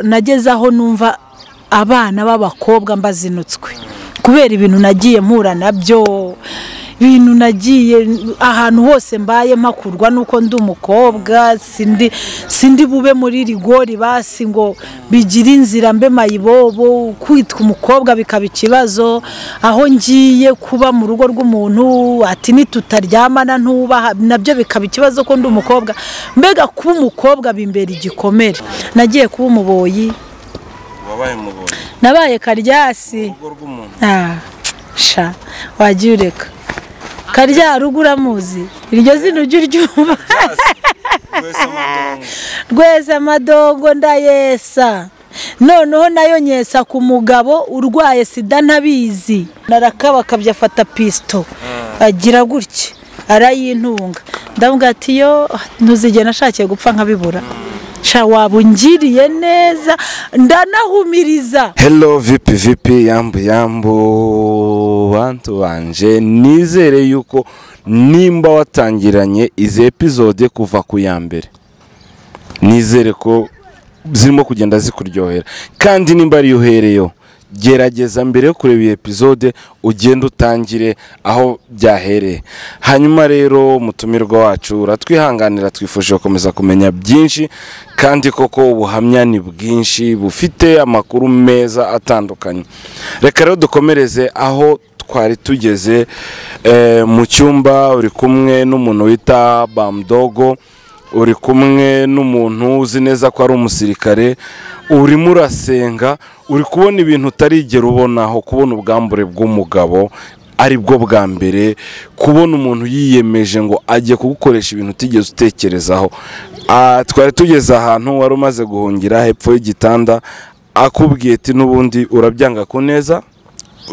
nageze aho numva abana b'abakobwa mbazinutswe kubera ibintu nagiye mpura nabyo ibintu nagiye ahantu hose mbaye mpakurwa nuko ndi umukobwa sindi sindi bube muri rigori basi ngo bigire inzira mbe mayibobo kwitwa umukobwa bikaba ikibazo aho ngiye kuba mu rugo rw'umuntu ati nitutaryamana ntubaha nabyo bikaba ikibazo ko ndi umukobwa mbega kuba umukobwa bimbera igikomere nagiye kuba umuboyi wabaye umubonye nabaye karyasi urugo rw'umuntu Ah, sha wagiye ureka karya rugo uramuzi iryo zina ujya uryumva wese amadongo rweza amadongo ndayesa noneho nayo nyesa ku mugabo urwaye sida ntabizi narakabakabye afata pisito agira gutya arayintunga ndavuga ati yo ntuzigera ashakiye gupfa nkabibura sha waba ungiriye neza ndanahumiriza hello vipi vipi yambu yambu bantu banje nizere yuko nimba watangiranye izi epizode kuva ku ya mbere nizere ko zirimo kugenda zikuryohera kandi nimba ariyo uhereyeho gerageza mbere yo kureba iyi epizode ugende utangire aho byahereye hanyuma rero mutumirwa wacu uratwihanganira twifuje gukomeza kumenya byinshi kandi koko ubuhamya ni bwinshi bufite amakuru meza atandukanye reka rero dukomereze aho twari tugeze eh, mu cyumba uri kumwe n'umuntu wita bamdogo uri kumwe n'umuntu uzi neza ko ari umusirikare urimo urasenga uri kubona ibintu utarigera ubonaho kubona ubwambure bw'umugabo ari bwo bwa mbere kubona umuntu yiyemeje ngo ajye kugukoresha ibintu utigeze utekerezaho Ah, twari tugeze ahantu wari umaze guhungira hepfo y'igitanda akubwiye ati n'ubundi urabyanga ku neza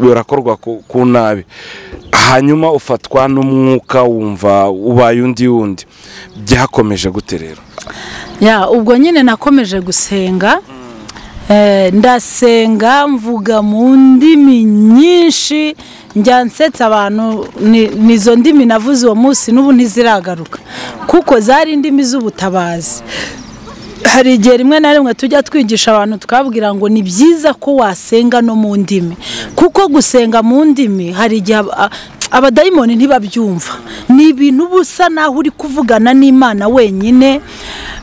birakorwa ku ku nabi hanyuma ufatwa n'umwuka wumva ubaye undi wundi byakomeje gute rero ya ubwo nyine nakomeje gusenga Eh, ndasenga mvuga mu ndimi nyinshi njya nsetsa abantu ni- nizo ndimi navuze uwo munsi n'ubu ntiziragaruka kuko zari indimi z'ubutabazi hari igihe rimwe na rimwe tujya twigisha abantu twabwira ngo ni byiza ko wasenga no mu ndimi kuko gusenga mu ndimi hari igihe ab- a- abadayimoni ntibabyumva ni ibintu uba usa naho uri kuvugana n'imana wenyine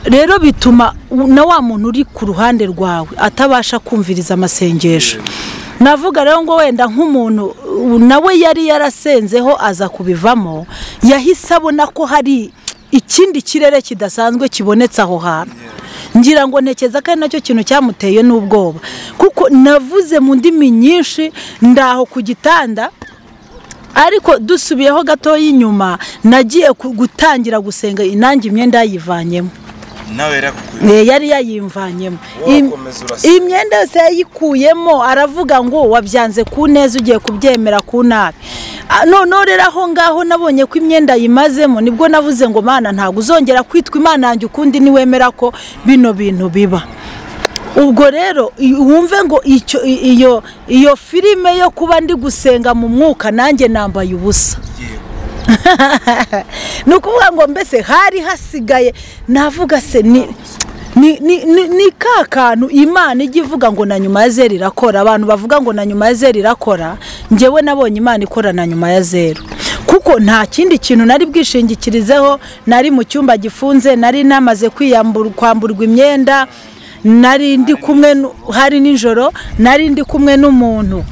rero bituma u- na wa muntu uri ku ruhande rwawe atabasha kumviriza amasengesho navuga rero ngo wenda nk'umuntu u- nawe yari yarasenzeho aza kubivamo yahise abona ko hari ikindi kirere kidasanzwe kibonetse aho hantu ngira ngo ntekereza ko ari nacyo kintu cyamuteye n'ubwoba kuko navuze mu ndimi nyinshi ndaho ku gitanda ariko dusubiyeho gatoya inyuma nagiye ku- gutangira gusenga inange imyenda yayivanyemo nawe yarakukuye Eh, yari yayimvanyemo Im- Wakomeza urasa. imyenda yose yayikuyemo aravuga ngo wabyanze ku neza ugiye kubyemera ku nabi Ah, noneho rero aho ngaho nabonye ko imyenda yimazemo nibwo navuze ngo mana ntabwo uzongera kwitwa imana yanjye ukundi niwemera ko bino bintu biba ubwo rero i- wumve ngo icyo i- iyo iyo filime yo kuba ndi gusenga mu mwuka nanjye nambaye ubusa ni ukuvuga ngo mbese hari hasigaye navuga se ni ni, ni, ni, ni ka kantu imana ijya ivuga ngo na nyuma ya zeru irakora abantu bavuga ngo na nyuma ya zeru irakora njyewe nabonye imana ikora na nyuma ya zeru kuko nta kindi kintu nari bwishingikirizeho nari mu cyumba gifunze nari namaze kwiyambura kwamburwa imyenda nari ndi kumwe nu- hari nijoro nari ndi kumwe n'umuntu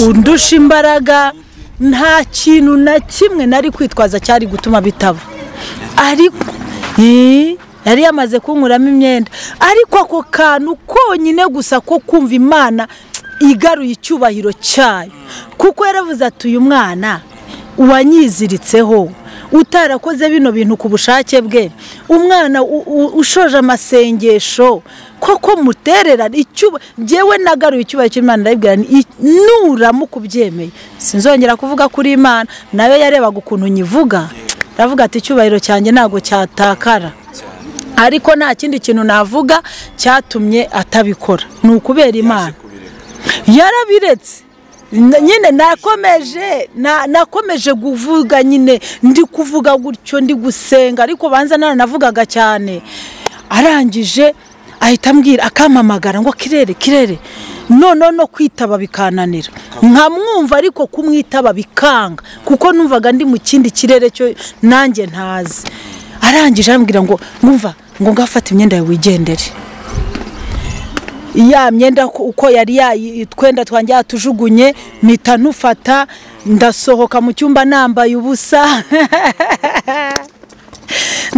undusha imbaraga nta kintu na kimwe nari kwitwaza cyari gutuma bitaba ariko Ii, yari yamaze kunkuramo imyenda ariko ako kantu konyine gusa ko kumva imana igaruye icyubahiro cyayo kuko yaravuze ati uyu mwana uwanyiziritseho utarakoze bino bintu ku bushake bwe umwana u- u- ushoje amasengesho koko muterera icyuba ngewe nagaruye icyubahiro cy'imana ndabibwira nti "I- nuramuka ubyemeye sinzongera kuvuga kuri imana nayo yarebaga ukuntu nyivuga aravuga ati icyubahiro cyanjye ntabwo cyatakara ariko nta kindi kintu navuga cyatumye atabikora ni ukubera imana yarabiretse Na- nyine nakomeje na- nakomeje kuvuga nyine ndi kuvuga gutyo ndi gusenga ariko banza naravugaga cyane arangije ahita ambwira akampamagara ngo kirere kirere noneho no kwitaba bikananira nkamwumva ariko kumwitaba bikanga kuko numvaga ndi mu kindi kirere cyo nanjye ntazi arangije arambwira ngo mwumva ngo ngafate imyenda yawe wigendere ya myenda ko- uko yari yayi- utwenda twanjye yatujugunye mpita nufata ndasohoka mu cyumba nambaye ubusa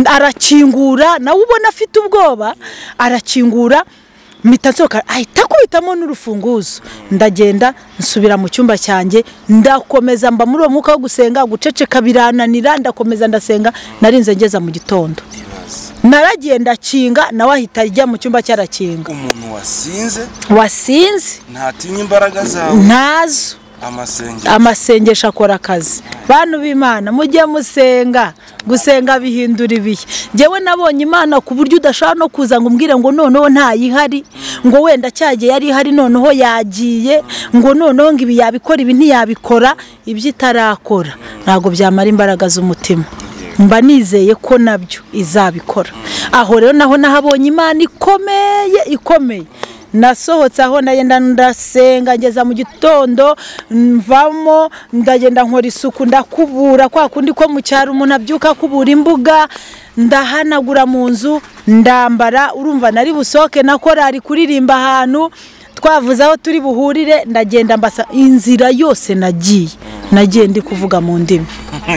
arakingura nawe ubona afite ubwoba arakingura mpita nsohoka ahita akubitamo n'urufunguzo ndagenda nsubira mu cyumba cyanjye ndakomeza mba muri uwo mwuka wo gusenga guceceka birananira ndakomeza ndasenga narinze ngeza mu gitondo naragenda akinga nawe ahita ajya mu cyumba cy'arakinga umuntu wasinze wasinze ntatinye imbaraga zawe ntazo amasengesho amasengesho akora akazi bantu b'imana mujye musenga gusenga bihindura ibihe ngewe nabonye imana ku buryo udashobora no kuza ngo umbwire ngo noneho ntayihari ngo wenda cyagiye yari ihari noneho yagiye ngo noneho ngo ibi yabikora ibi ntiyabikora ibyo itarakora ntabwo byamara imbaraga z'umutima mba nizeye ko nabyo izabikora aho rero naho nahabonye imana ikomeye ikomeye nasohotse aho ndagenda ndasenga ngeza mu gitondo mvamo ndagenda nkora isuku ndakubura kwa kundi ko mu cyaro umuntu abyuka akubura imbuga ndahanagura mu nzu ndambara urumva nari busohoke na korari kuririmba ahantu twavuze aho turi buhurire ndagenda mbasa inzira yose nagiye nagiye ndi kuvuga mu ndimi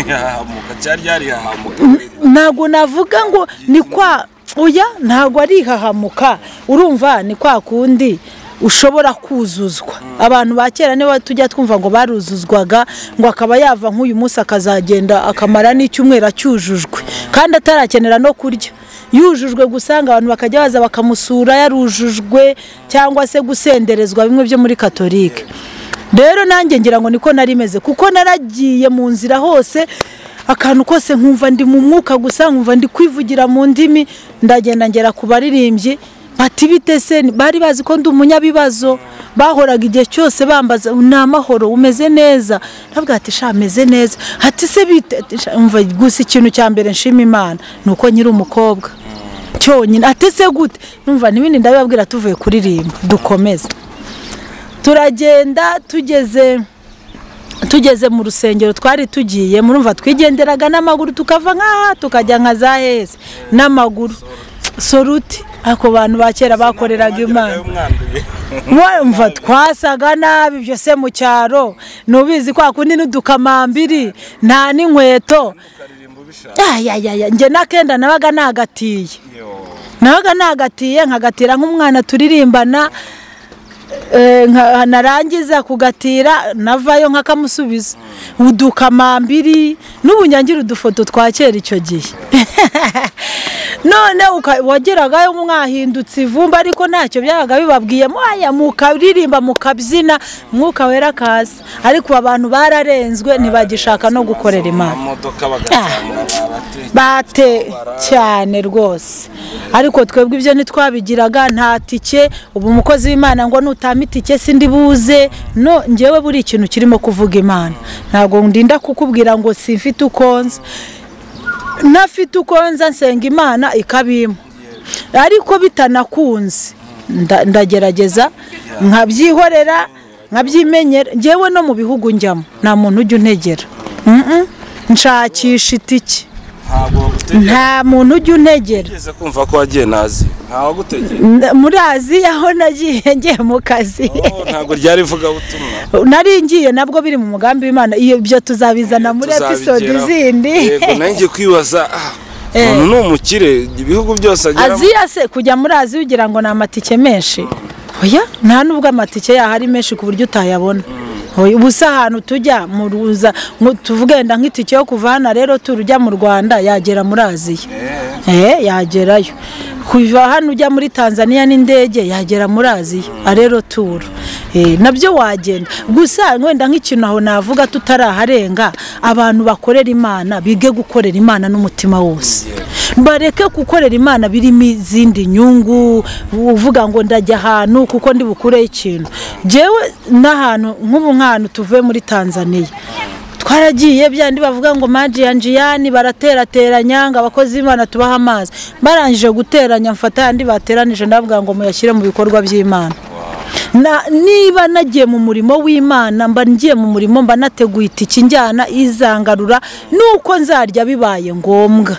yahamuka cyari yarihahamuka ntabwo navuga ngo ni kwa uya ntabwo ari ihahamuka urumva ni kwa kundi ushobora kuzuzwa abantu ba kera niba tujya twumva ngo baruzuzwaga ngo akaba yava nk'uyu munsi akazagenda akamara n'icyumweru acyujujwe kandi atarakenera no kurya yujujwe gusanga abantu bakajya baza bakamusura yarujujwe cyangwa se gusenderezwa bimwe byo muri katolike rero nanjye ngira ngo niko nari meze kuko naragiye mu nzira hose akantu kose nkumva ndi mu mwuka gusa nkumva ndi kwivugira mu ndimi ndagenda ngera ku baririmbyi bati bite se bari bazi ko ndi umunyabibazo bahoraga igihe cyose bambaza ni amahoro umeze neza ntabwo ati sha ameze neza ati se bite Ati, sha, umva gusa ikintu cya mbere nshima imana ni uko nyiri umukobwa cyonyine atese gute numva n'ibindi ndabibabwira tuvuye kuririmba dukomeze turagenda tugeze tugeze mu rusengero twari tugiye murumva twigenderaga n'amaguru tukava nk'aha tukajya nka za heze n'amaguru soruti ako bantu ba kera bakoreraga imana mwumva twasaga nabi ibyo se mu cyaro nubizi kwa kundi n'udukamambiri nta n'inkweto ayayaya njye n'akenda nabaga nagatiye nabaga nagatiye nkagatira nk'umwana turirimbana eh, nka- narangiza kugatira navayo nk'akamusubiza udukamambiri n'ubunyangira udufoto twa kera icyo gihe none uka- wageragayo mwahindutse ivumba ariko ntacyo byabaga bibabwiye mwaya mukaririmba mukabyina mwuka wera kaza ariko abantu bararenzwe ntibagishaka no gukorera imana amamodoka bagasanga barate- bate cyane rwose ariko twebwe ibyo ntitwabigiraga nta tike ubu umukozi w'imana ngo nutama itike sindi buze no njyewe buri ikintu kirimo kuvuga imana ntabwo ndinda kukubwira ngo simfite uko nza ntafite uko nza nsenga imana ikabimpa ariko bitanakunze nda- ndagerageza nkabyihorera nkabyimenyera ngewe no mu bihugu njyamo nta muntu ujya untegera Mm, mm. nshakisha itike ntabwo bagutegera nta muntu ujya untegera ugeze kumva ko wagiye nazi ntawagutegera Nda- muri aziya aho nagiye ngiye mu kazi Oh, ntabwo ryari ivugabutumwa nari ngiye nabwo biri mu mugambi w'imana Iyo- ibyo tuzabizana muri episode Tuzabigeraho. izindi yego nanjye ngiye kwibaza ah, Eh. umuntu ni umukire ibihugu byose ageramo aziya se kujya muri aziya ugira ngo ni amatike menshi oya nta n'ubwo amatike yaho ari menshi ku buryo utayabona Oya, ubu se ahantu tujya mu ruza nko tuvuge wenda nk'itike yo kuva hano rero turujya mu rwanda yagera muri aziya eh yagerayo kuva hano ujya muri tanzania n'indege yagera muri aziya arero turu Eh, nabyo wagenda gusa wenda nk'ikintu aho navuga tutaraharenga abantu bakorera imana bige gukorera imana n'umutima wose bareke gukorera imana birimo izindi nyungu uvuga ngo ndajya ahantu kuko ndi bukureho ikintu njyewe n'ahantu nk'ubu nk'ahantu tuvuye muri tanzania twaragiye byandi bavuga ngo majiyani baraterateranya ngo abakozi b'imana tubahe amazi barangije guteranya mfata ayandi bateranije ndavuga ngo muyashyire mu bikorwa by'imana Na- niba nagiye mu murimo w'imana mba ngiye mu murimo mba nateguye itiki njyana izangarura nuko nzarya bibaye ngombwa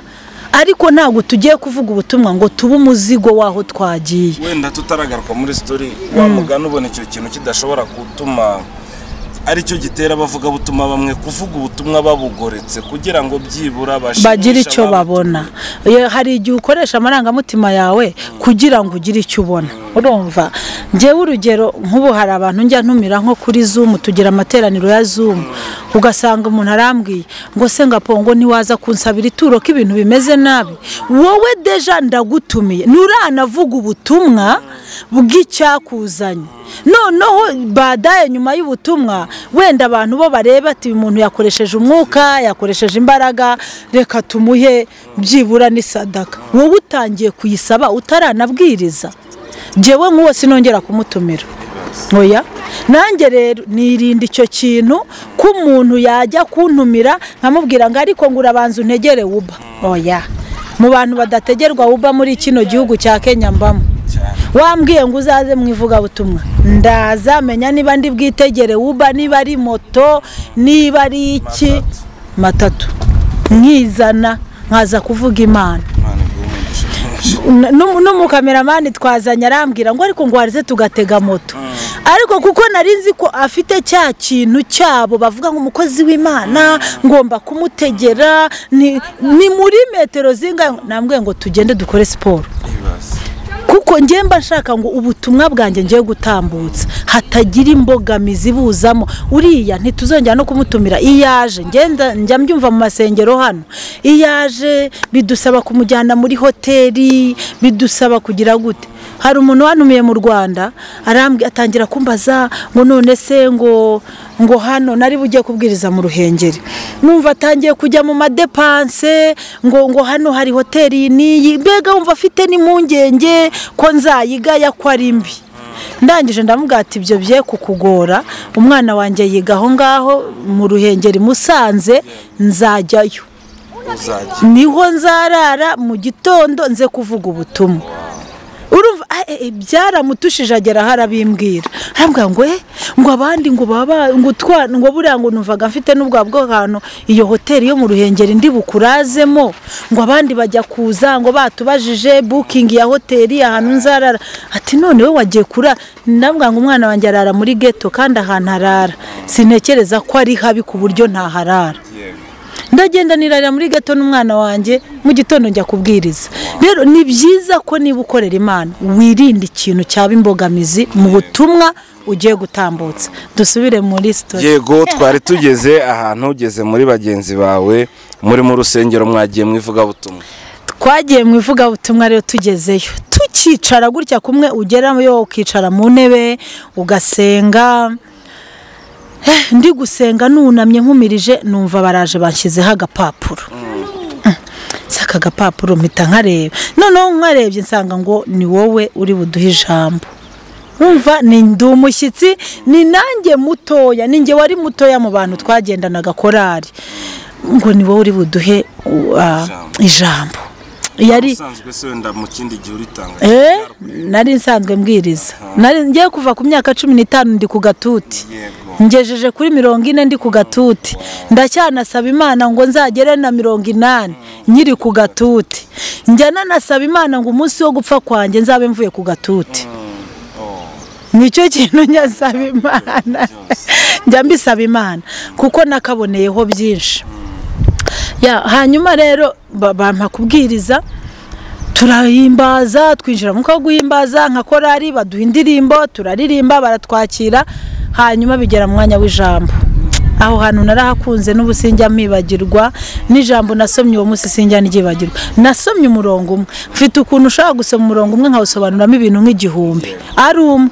ariko ntabwo tugiye kuvuga ubutumwa ngo tube umuzigo w'aho twagiye wenda tutaragaruka muri sitori wamugana ubona icyo kintu kidashobora gutuma aricyo gitera abavuga butuma bamwe kuvuga ubutumwa babugoretse kugira ngo byibura bashimishe bagira icyo ababo. babona Iyo hari igihe ukoresha amarangamutima yawe kugira ngo ugire icyo ubona urumva ngewe urugero nk'ubu hari abantu njya ntumira nko kuri zumu tugira amateraniro ya zumu ugasanga umuntu arambwiye ngo se ngapongo ntiwaza kunsabira ituro ko ibintu bimeze nabi wowe deja ndagutumiye nturanavuga ubutumwa bw'icyakuzanye noneho badaye nyuma y'ubutumwa wenda abantu bo bareba ati uyu muntu yakoresheje umwuka yakoresheje imbaraga reka tumuhe byibura n'isadaka wowe utangiye kuyisaba utaranabwiriza ngewe nk'uwo sinongera kumutumira oya nanjye rero nirinda icyo kintu ko umuntu yajya kuntumira nkamubwira ngo ariko ngo urabanza untegere wuba oya mu bantu badategerwa wuba muri kino gihugu cya kenya mbamo wambwiye ngo uzaze mu ivugabutumwa ndaza menya niba ndi bwitegere wuba niba ari moto niba ari iki matatu nkizana nkaza kuvuga imana Imana iguhe umugisha mwinshi. N'umu- n'umukameramani twazanye arambwira ngo ariko ngo warize tugatega moto ariko kuko nari nzi ko afite cya kintu cyabo bavuga ngo umukozi w'imana ngomba kumutegera ni ni muri metero zingahe nambwiye ngo tugende dukore siporo Ibibazo. kuko njye mba nshaka ngo ubutumwa bwanjye ngiye gutambutsa hatagira imbogamizi ibuzamo uriya ntituzongera no kumutumira iyo yaje ngenda njya mbyumva mu masengero hano iyo yaje bidusaba kumujyana muri hoteli bidusaba kugira gute hari umuntu wanumiye mu rwanda arambwi atangira kumbaza ngo none se ngo ngo hano nari bugiye kubwiriza mu ruhengeri numva atangiye kujya mu madepanse ngo ngo hano hari hoteli n'iyi mbega wumva afite n'impungenge ko nzayigaya ko ari mbi ndangije ndamubwira ati ibyo bye kukugora umwana wanjye yiga aho ngaho mu ruhengeri musanze nzajyayo uzajya niho nzarara mu gitondo nze kuvuga ubutumwa urumva ah, eh, eh, byaramutushije agera aho arabimbwira arambwira ngo eh, ngo abandi ngo baba ngo utwana ngo buriya ngo numvaga mfite n'ubwa bwo hantu iyo hoteli yo mu ruhengeri ndi bukurazemo ngo abandi bajya kuza ngo batubajije bukingi ya hoteli ahantu nzarara ati none we wagiye kura ndambwira ngo umwana wanjye arara muri geto kandi ahantu arara sintekereza ko ari habi ku buryo ntaharara yego ndagenda nirarira muri gato n'umwana wanjye mu gitondo njya kubwiriza rero ni byiza ko niba ukorera imana wirinda ikintu cyaba imbogamizi mu butumwa ugiye gutambutsa dusubire muri sitori yego twari tugeze ahantu ugeze muri bagenzi bawe muri mu rusengero mwagiye mu ivugabutumwa twagiye mu ivugabutumwa rero tugezeyo tukicara gutya kumwe ugerayo ukicara mu ntebe ugasenga Eh, ndi gusenga nunamye nkumirije numva baraje bashyizeho agapapuro si aka gapapuro mpita nkareba noneho nkarebye nsanga ngo ni wowe uri buduhe ijambo wumva ni ndi umushyitsi ni nanjye mutoya ni njye wari mutoya mu bantu twagendanaga korari ngo ni wowe uri buduhe uh, ijambo yari usanzwe se wenda mu kindi gihe uritanga Eh, nari nsanzwe mbwiriza nari ngiye kuva ku myaka cumi n'itanu ndi ku gatuti yego ngejeje kuri mirongo ine ndi ku gatuti ndacyanasaba imana ngo nzagere na mirongo inani nkiri ku gatuti njya nanasaba imana ngo umunsi wo gupfa kwanjye nzabe mvuye ku gatuti nicyo kintu nyasaba imana njya mbisaba imana kuko nakaboneyeho byinshi Ya, hanyuma rero ba- bampa kubwiriza turahimbaza twinjira mu mwuka wo guhimbaza nka korari baduha indirimbo turaririmba baratwakira hanyuma bigera mu mwanya w'ijambo aho hantu narahakunze n'ubu sinjya mwibagirwa n'ijambo nasomye uwo munsi sinjya nryibagirwa nasomye umurongo umwe mfite ukuntu ushobora gusoma umurongo umwe nkawusobanuramo ibintu nk'igihumbi ari umwe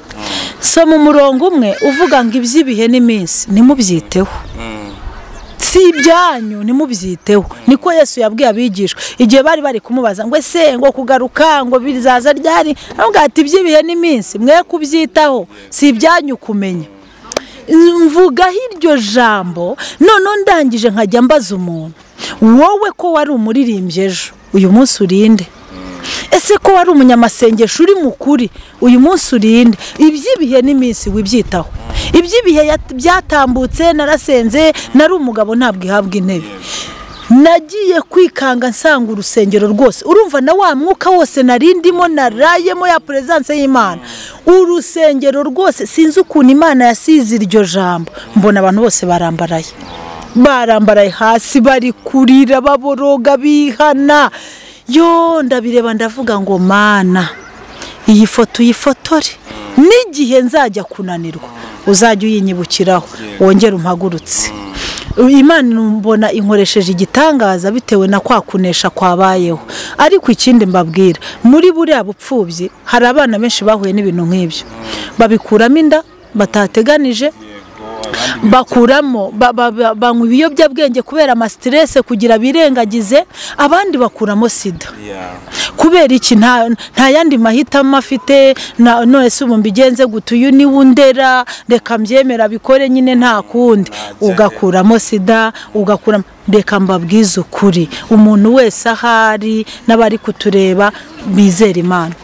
soma umurongo umwe uvuga ngo iby'ibihe n'iminsi ntimubyiteho si ibyanyu ntimubyiteho niko yesu yabwiye abigishwa igihe bari bari kumubaza ngo ese ngo kugaruka ngo bizaza ryari avuga ati iby'ibihe n'iminsi mwe kubyitaho si ibyanyu kumenya mvugaho iryo jambo noneho ndangije nkajya mbaza umuntu wowe ko wari umuririmbyi ejo uyu munsi urinde ese ko wari umunyamasengesho uri mukuri uyu munsi urinde iby'ibihe n'iminsi wibyitaho iby'ibihe yat- byatambutse narasenze nari umugabo ntabwo ihabwa intebe nagiye kwikanga nsanga urusengero rwose urumva na wa mwuka wose narindimo narayemo ya perezanse y'imana urusengero rwose sinzi ukuntu imana yasize iryo jambo mbona abantu bose barambaraye barambaraye hasi bari kurira baboroga bihana yo ndabireba ndavuga ngo mana iyi foto uyifotore n'igihe nzajya kunanirwa uzajya uyinyibukiraho wongere umpagurutse imana mbona inkoresheje igitangaza bitewe na kwa kunesha kwabayeho ariko ikindi mbabwira muri buriya bupfubyi hari abana benshi bahuye n'ibintu nk'ibyo babikuramo inda batateganije bakuramo ba- ba- ba- banywa ibiyobyabwenge kubera amasiterese kugira birengagize abandi bakuramo sida Yeah. kubera iki nta nta yandi mahitamo afite na- none se ubu mbigenze gute uyu niwe undera reka mbyemera bikore nyine nta kundi ugakuramo sida ugakuramo reka mbabwize ukuri umuntu wese ahari n'abari kutureba bizera imana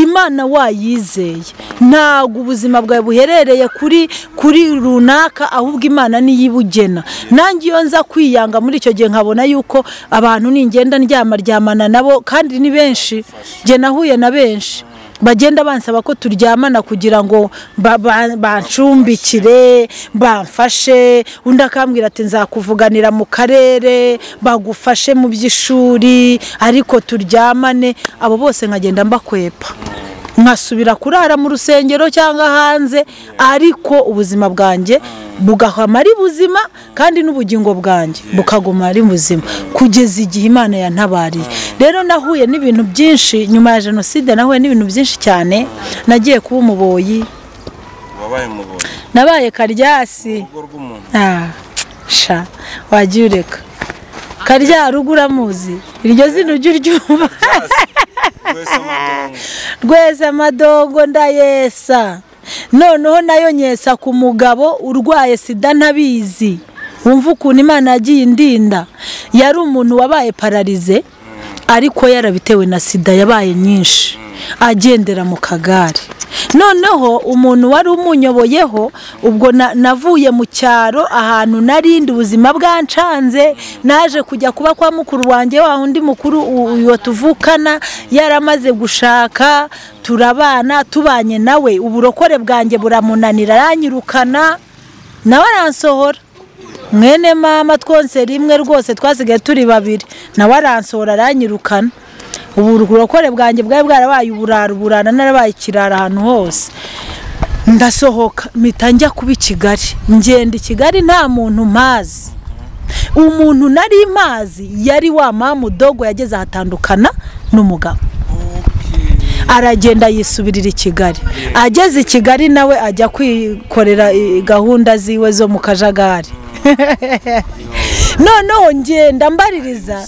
imana wayizeye ntabwo ubuzima bwawe buherereye kuri kuri runaka ahubwo imana niyo ibugena nanjye iyo nza kwiyanga muri icyo gihe nkabona yuko abantu ningenda ndyama ryamana nabo kandi ni benshi njye nahuye na benshi bagenda bansaba ko turyamana kugira ngo ba- ba- bancumbikire bamfashe undi akambwira ati nzakuvuganira mu karere bagufashe mu by'ishuri ariko turyamane abo bose nkagenda mbakwepa nkasubira kurara mu rusengero cyangwa hanze ariko ubuzima bwanjye bugahama ari buzima kandi n'ubugingo bwanjye bukaguma ari buzima kugeza igihe imana yantabariye rero nahuye n'ibintu byinshi nyuma ya jenoside nahuye n'ibintu byinshi cyane nagiye kuba umuboyi wabaye mubonye nabaye karyasi urugo rw'umuntu Ah, sha wagiye ureka karya rugo uramuzi iryo zina ujya uryumva wese amadongo rweza amadongo ndayesa noneho nayo nyesa ku mugabo urwaye sida ntabizi wumva ukuntu imana yagiye indinda yari umuntu wabaye pararize ariko yarabitewe na sida yabaye nyinshi agendera mu kagare noneho umuntu wari umunyoboyeho ubwo na- navuye mu cyaro ahantu narindi ubuzima bwancanze naje kujya kuba kwa mukuru wanjye wa undi mukuru u- uwo tuvukana yaramaze gushaka turabana tubanye nawe uburokore bwanjye buramunanira aranyirukana nawe aransohora mwene mama twonse rimwe rwose twasigaye turi babiri nawe aransohora aranyirukana ubu burokore bwanjye bwari bwarabaye uburara uburara narabaye ikirara ahantu hose ndasohoka mpita njya kuba i kigali ngenda i kigali nta muntu mpazi umuntu nari mazi yari wa mama udogo yageze ahatandukana n'umugabo aragenda yisubirira i kigali ageze i kigali nawe ajya kwikorera i- gahunda ziwe zo mu kajagari noneho ngenda mbaririza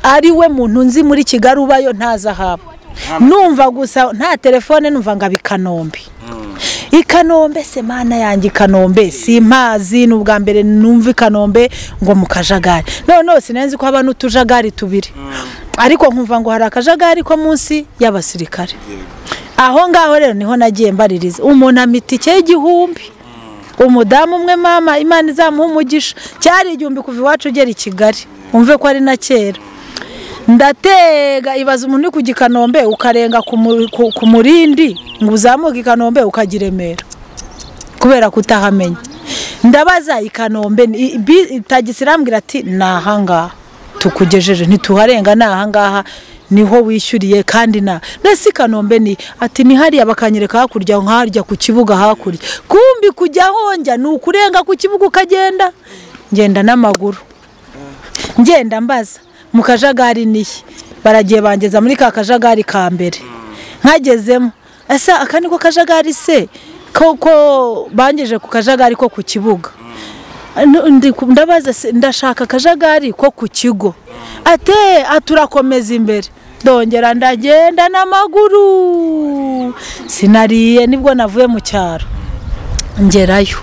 ari we muntu nzi muri kigali ubayo ntazi ahaba numva gusa nta telefone numva ngo abi kanombe i kanombe se mana yanjye i kanombe si impazi ni ubwa mbere numva i kanombe ngo mu kajagari noneho sinenzi ko haba n'utujagari tubiri ariko nkumva ngo hari akajagari ko munsi y'abasirikare aho ngaho rero niho nagiye mbaririza umuntu amita itike y'igihumbi umudamu umwe mama imana izamuha umugisha cyari igihumbi kuva iwacu ugera i kigali umve ko ari na kera ndatega ibaza umuntu uri ku gikanombe ukarenga ku mu- ku- ku murindi ngo uzamuke i kanombe ukajya i remera kubera kutahamenya ndabaza i kanombe ni- i- bi- tagisi irambwira ati ni ahangaha tukugejeje ntituharenga ni ahangaha niho wishyuriye kandi na mbese i kanombe ni ati ni hariya bakanyereka hakurya nkarya ku kibuga hakurya kumbi kujya ahonjya ni ukurenga ku kibuga ukagenda ngenda n'amaguru ngenda mbaza mu kajagari nihe baragiye bangeza muri ka kajagari ka mbere nkagezemo ese aka ni ko kajagari se koko bangeje ku kajagari ko ku kibuga N- ndi ku- ndabaza se, ndashaka akajagari ko ku kigo ate aturakomeza imbere ndongera ndagenda n'amaguru sinariye nibwo navuye mu cyaro ngerayo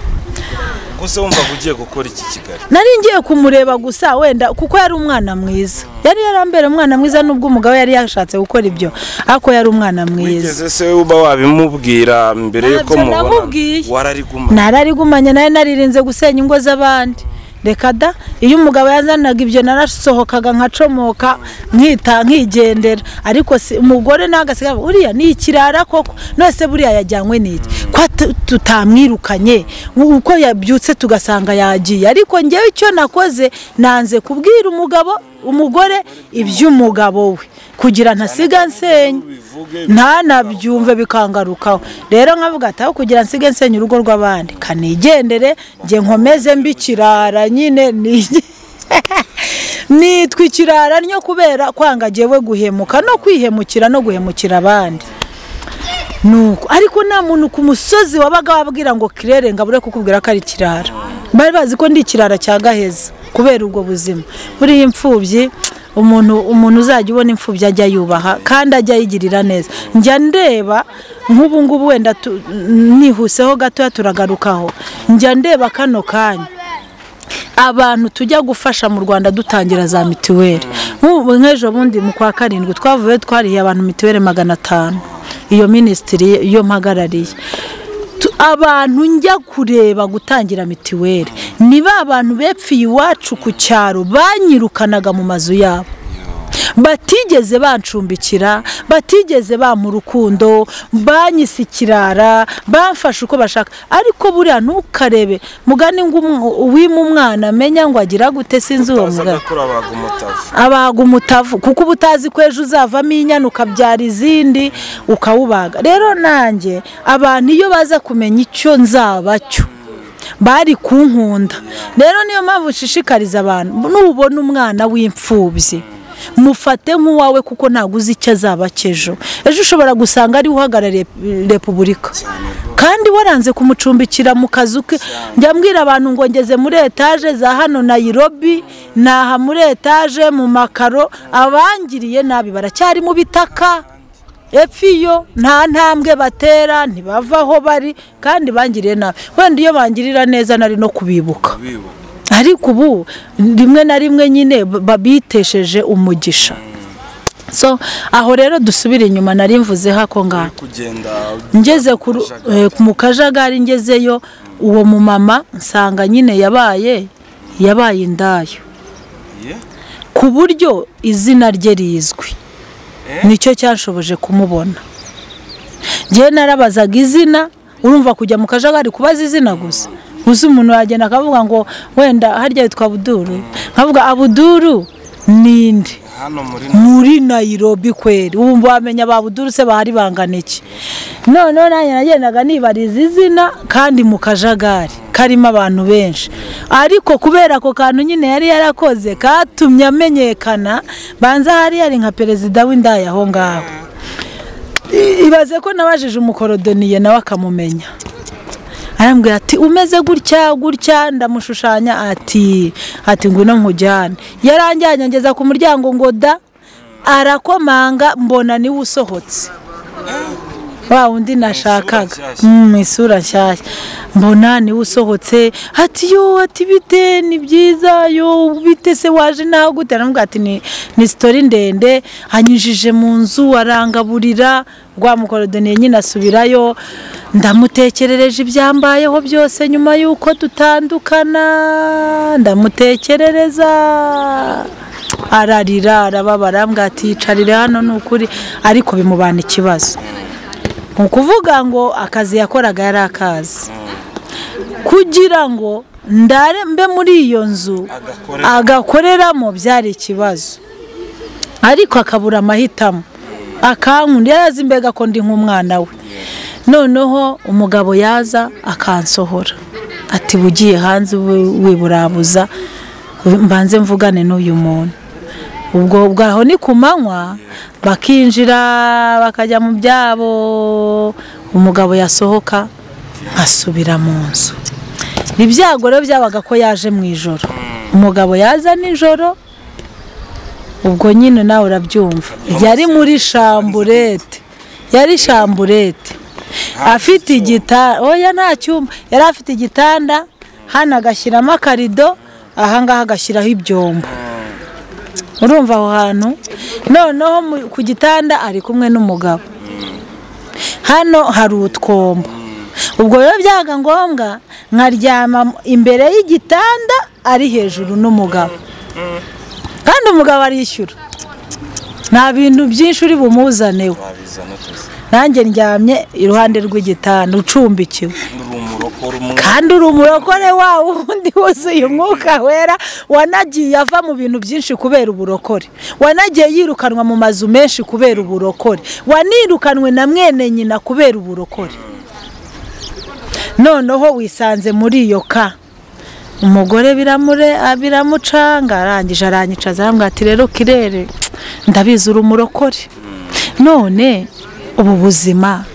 ubuse wumvaga ugiye gukora iki kigali nari ngiye kumureba gusa wenda kuko yari umwana mwiza yari yarambera umwana mwiza nubwo umugabo yari yashatse gukora ibyo ariko yari umwana mwiza wigeze se uba wabimubwira mbere yuko Ntabyo mubona namubwiye. warariguma nararigumanye nawe naririnze gusenya ingo z'abandi reka da iyo umugabo yazanaga ibyo narasohokaga nkacomoka nkita nkigendera ariko si- umugore nawe agasigaye uriya ni ikirara koko nose buriya yajyanywe n'iki ko tu- tutamwirukanye uko yabyutse tugasanga yagiye ariko ngewe icyo nakoze nanze kubwira umugabo umugore iby'umugabo we kugira ntasiga nsenya ubivuge ntanabyumve bikangarukaho rero nkavuga ati aho kugira nsige nsenya urugo rw'abandi kanigendere njye nkomeze mbi ikirara nyine ni- nitwa ikirara nyo kubera kwanga jyewe guhemuka no kwihemukira no guhemukira abandi nuko ariko nta muntu ku musozi wabaga wabwira ngo kirere ngabure kukubwira ko ari ikirara bari bazi ko ndi ikirara cya gaheza kubera ubwo buzima buriya imfubyi umuntu umuntu uzajya ubona imfubyi ajya yubaha kandi ajya yigirira neza njya ndeba nk'ubu ngubu wenda tu- nihuseho gatoya turagarukaho njya ndeba kano kanya abantu tujya gufasha mu rwanda dutangira za mituweli nk'ubu nk'ejo bundi mu kwa karindwi twavuye twarihiye abantu mituweli magana atanu iyo minisitiri iyo mpagarariye Tu- abantu njya kureba gutangira mituweli ni ba bantu bepfiye iwacu ku cyaro banyirukanaga mu mazu yabo batigeze bancumbikira batigeze bampa urukundo banyise ikirara bamfashe uko bashaka ariko buriya ntukarebe mugani ngo umu- uwima umwana amenya ngo agira gute sinzi uwo mugani bazaga kurabaga umutavu abaga umutavu kuko uba utazi ko ejo uzavamo inyana ukabyara izindi ukawubaga rero nanjye abantu iyo baza kumenya icyo nzaba cyo bari kunkunda rero niyo mpamvu nshishikariza abantu nubona umwana w'imfubyi mufate nk'uwawe kuko ntabwo uzi icyo azaba cy'ejo ejo ushobora gusanga ariwe uhagarariye repubulika kandi waranze kumucumbikira mu kazu ke njya mbwira abantu ngo ngeze muri etaje za hano nayirobi naha muri etaje mu makaro abangiriye nabi baracyari mu bitaka epfiyo nta ntambwe batera ntibava aho bari kandi bangiriye nabi wenda iyo bangirira neza nari no kubibuka bibuka ariko ubu rimwe na rimwe nyine b- babitesheje umugisha so aho rero dusubire inyuma nari mvuze hako ngaho kugenda ngeze ku ru- eh, mu kajagari ngezeyo uwo mumama nsanga nyine yabaye yabaye indayo ye? ku buryo izina rye rizwi Eh? nicyo cyashoboje kumubona ngewe narabazaga izina urumva kujya mu kajagari kubaza izina gusa gusa umuntu yagenda akavuga ngo wenda harya yitwa abuduru nkavuga abuduru ninde hano muri muri nayirobi kweri ubu wamenya ba buduru se bahari bangana iki noneho nanjye nagendaga nibariza izina kandi mu kajagari karimo abantu benshi ariko kubera ako kantu nyine yari yarakoze katumye amenyekana banza hari yari nka perezida w'indaya aho ngaho I- ibaze ko nabajije umukorodoniye nawe akamumenya arambwira ati umeze gutya gutya ndamushushanya ati ati ngwino nkujyane yaranjyanye ngeza ku muryango ngo da arakomanga mbona niwe usohotse wa wundi nashakaga nshyashya. mu isura nshyashya mbona niwe usohotse ati yo ati bite ni byiza yo bite se waje nawe gute aramubwira ati ni ni sitori ndende anyujije mu nzu arangaburira rwa mukorodoniye nyine asubirayo ndamutekerereje ibyambayeho byose nyuma y'uko dutandukana ndamutekerereza ararira arababara arambwira ati yicarire hano ni ukuri ariko bimubana ikibazo ni ukuvuga ngo akazi yakoraga yari akazi kugira ngo ndare mbe muri iyo nzu Agakorera. agakoreramo byari ikibazo ariko akabura amahitamo akankunda yari azi mbega ko ndi nk'umwana we noneho umugabo yaza akansohora ati bugiye hanze wi- wiburabuza mbanze mvugane n'uyu muntu ubwo bwaho ni ku manywa bakinjira bakajya mu byabo umugabo yasohoka nkasubira mu nzu ni byago rero byabaga ko yaje mu ijoro umugabo yaza nijoro ubwo nyine nawe urabyumva yari muri shamburete yari shamburete afite igitanda oya nta cyumba yari afite igitanda hano agashyiramo akarido ahangaha agashyiraho ibyombo urumva aho hantu noneho mu- ku gitanda ari kumwe n'umugabo hano hari utwombo ubwo rero byaga ngombwa nkaryama imbere y'igitanda ari hejuru n'umugabo kandi umugabo arishyura nta bintu byinshi uri bumuzaneho wabizana utose nanjye ndyamye iruhande rw'igitanda ucumbikiwe uri umurokore umwe kandi uri umurokore wawe undi wuzuye umwuka wera wanagiye ava mu bintu byinshi kubera uburokore wanagiye yirukanwa mu mazu menshi kubera uburokore wanirukanwe na mwene nyina kubera uburokore noneho wisanze muri iyo ka umugore biramure biramucanga arangije aranyicaza arambwira ati rero kirere ndabizi uri umurokore none ubu buzima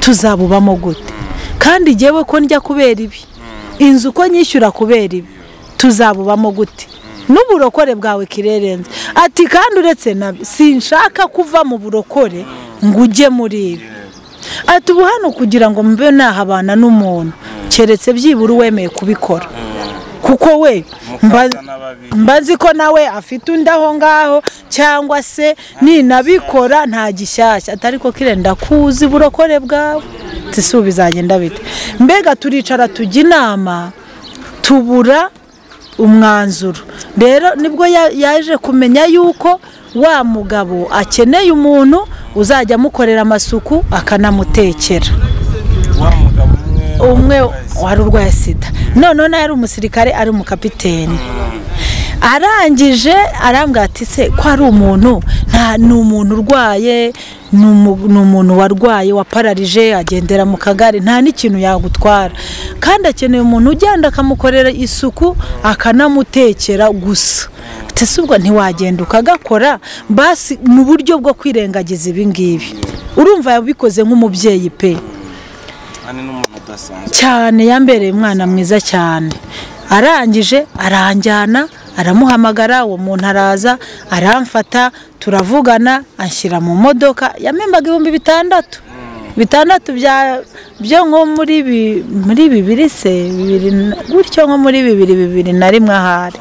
tuzabubamo gute kandi jyewe ko njya kubera ibi inzu uko nyishyura kubera ibi tuzabubamo gute n'uburokore bwawe kirerenze ati kandi uretse na sinshaka kuva mu burokore ngo ujye muri ibi ati ubu hano kugira ngo mbe nahabana n'umuntu keretse byibura uwemeye kubikora kuko we mba- mukasa n'ababi mba nzi ko nawe afite undi aho ngaho cyangwa se ninabikora nta gishyashya atari ko kirenda kuzi burokore bwawe tisubu bizagenda bite mbega turicara tujya inama tubura umwanzuro rero nibwo ya- yaje kumenya yuko wa mugabo akeneye umuntu uzajya amukorera amasuku akanamutekera wa mugabo umwe umwe wahise. wari urwaye sida noneho nawe ari umusirikare ari umukapiteni arangije arambwira ati se ko ari umuntu nta ni umuntu urwaye ni umu- ni umuntu warwaye wapararije agendera mu kagare nta n'ikintu yagutwara kandi akeneye umuntu ugenda akamukorera isuku akanamutekera gusa ati se ubwo ntiwagenda ukagakora basi mu buryo bwo kwirengagiza ibi ngibi urumva yabikoze nk'umubyeyi pe Ani n'umuntu udasanzwe cyane yambereye umwana mwiza cyane arangije aranjyana aramuhamagara uwo muntu araza aramfata turavugana anshyira mu modoka yamembaga ibihumbi bitandatu bitandatu bya byo nko muri bi- muri bibiri se bibiri na- gutyo nko muri bibiri bibiri na rimwe ahari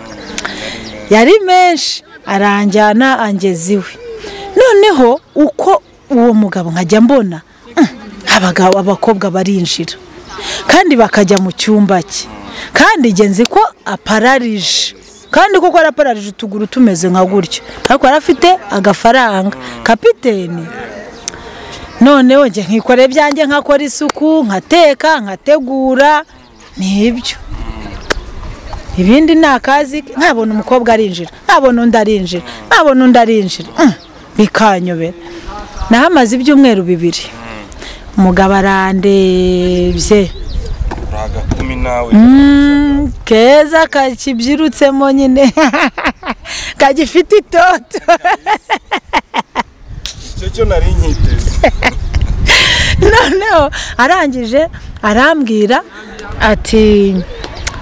yari menshi aranjyana angeza iwe noneho uko uwo mugabo nkajya mbona mm, abagabo abakobwa barinjira kandi bakajya mu cyumba cye kandi genzi ko apararije kandi koko arapararije utuguru tumeze nka gutyo ariko yari afite agafaranga kapiteni noneho njye nkikorera ibyanjye nkakora isuku nkateka nkategura nibyo ibindi ni akazi ke. ntabona umukobwa arinjira ntabona undi arinjira ntabona undi arinjira Mm, bikanyobera nahamaze ibyumweru bibiri umugabo arandebye uraga kumi nawe Mm, keza kakibyirutsemo nyine kagifite itoto icyo cyo nari nkiteze noneho arangije arambwira ati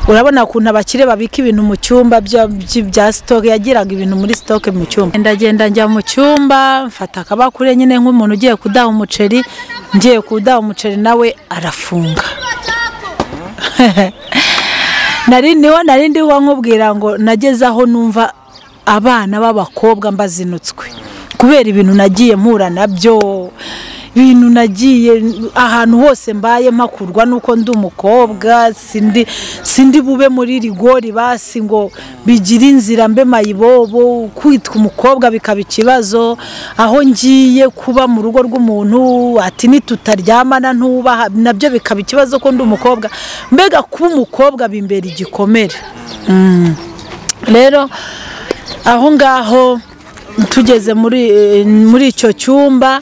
urabona ukuntu abakire babika ibintu mu cyumba bya- byi- bya sitoke yagiraga ibintu muri sitoke mu cyumba ndagenda njya mu cyumba mfata akabakure nyine nk'umuntu ugiye kudaha umuceri ngiye kudaha umuceri nawe arafunga nari niho nari ndiho nkubwira ngo nageze aho numva abana b'abakobwa mbazinutswe kubera ibintu nagiye mpura nabyo ibintu nagiye ahantu hose mbaye mpakurwa nuko ndi umukobwa sindi sindi bube muri rigori basi ngo bigire inzira mbe mayibobo kwitwa umukobwa bikaba ikibazo aho ngiye kuba mu rugo rw'umuntu ati nitutaryamana ntubaha nabyo bikaba ikibazo ko ndi umukobwa mbega kuba umukobwa bimbera igikomere Mm. rero aho ngaho tugeze muri eh, muri icyo cyumba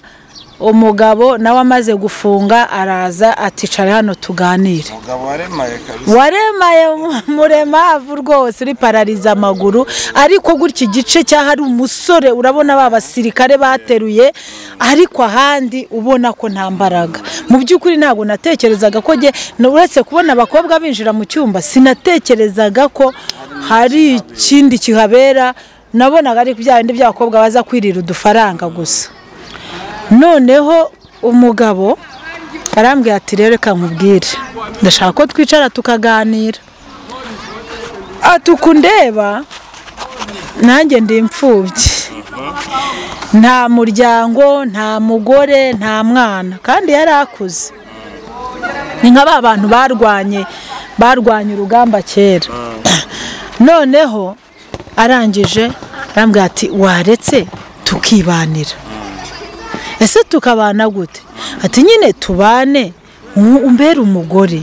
umugabo nawe amaze gufunga araza aticare hano tuganire umugabo waremaye kabisa waremaye mu- muremavu rwose uri parariza amaguru ariko gutya igice cy'aho ari umusore urabona ba basirikare bateruye ariko ahandi ubona ko nta mbaraga mu by'ukuri ntabwo natekerezaga ko njye na- uretse kubona abakobwa binjira mu cyumba sinatekerezaga ko hari ikindi kihabera nabonaga ari bya bindi by'abakobwa baza kwirira udufaranga gusa noneho umugabo arambwira ati rero reka nkubwire ndashaka ko twicara tukaganira ati uku ndeba nanjye ndi imfubyi nta muryango nta mugore nta mwana kandi yari akuze ni nka ba bantu barwanye barwanye urugamba kera noneho arangije arambwira ati waretse tukibanira ese tukabana gute ati nyine tubane u- umbere umugore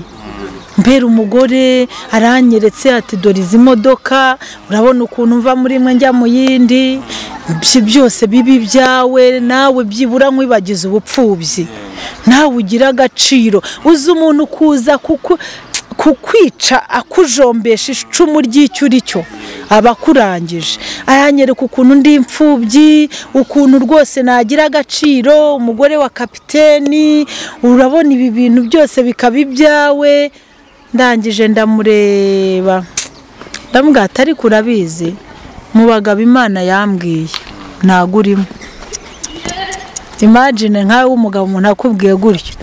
mbere umugore aranyeretse ati dore izi modoka urabona ukuntu mva muri imwe njya mu yindi ibyo byose bibi byawe nawe byibura nkwibagize ubupfubyi nawe ugira agaciro uzi umuntu kuza kuku kukwica akujombesha icumu ry'icyo uri cyo aba akurangije aranyereka ukuntu ndi imfubyi ukuntu rwose nagira agaciro umugore wa kapiteni urabona ibi bintu byose bikaba ibyawe ndangije ndamureba ndamubwira ati ariko urabizi mu bagabo imana yambwiye ntago urimo imagine nkawe w'umugabo umuntu akubwiye gutyo